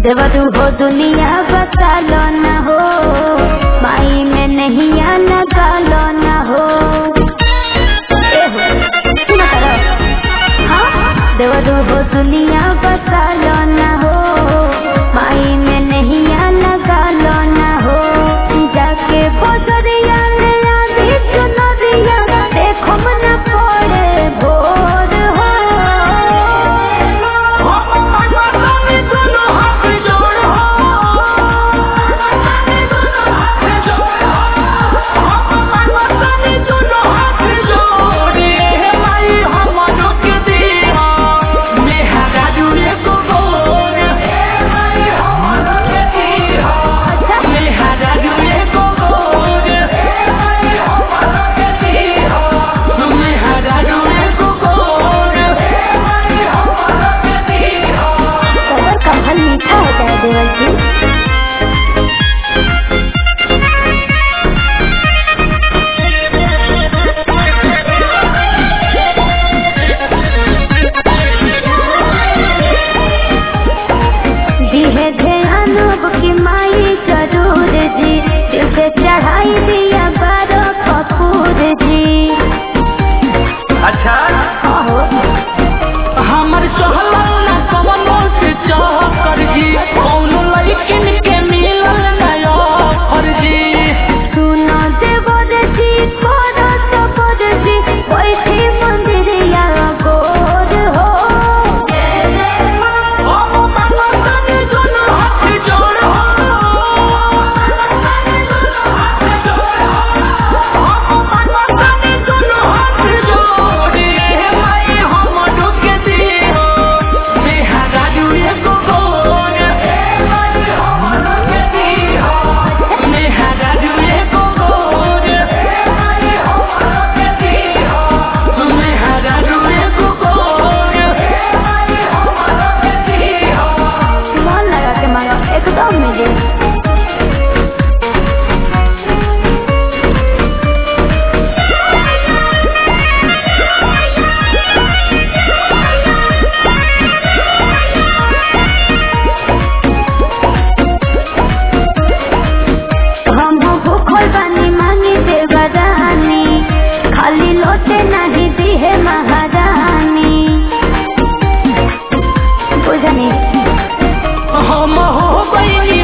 देवरू हो दुनिया बसालो न हो माई में नहीं आना गालो न हो ए हो, सुनो तारा। हाँ? देवरू हो दुनिया बसालो न हो माई में नहीं आना गालो न हो जाके बजरिया में आधी चुनरिया देखो मन पड़े भोर हो सबर का फल मीठा होता है देवर जी दिहे ध्यान अब की माई जरूर जी दिल से चढ़ाई दिया बारो कपूर जी अच्छा आहो हमर चहलल ना कवनो से चहकर जी कौनो लड़किन के मिलल नया फर्जी सुनो देवर जी करो सबर जी बैठी मंदिरिया गोर हो मन लगा के मांगो एकदम मिले हम भूखल बानी मांगी देवरानी खाली लोटे नहीं दी है महारानी बुझनी हम हो गई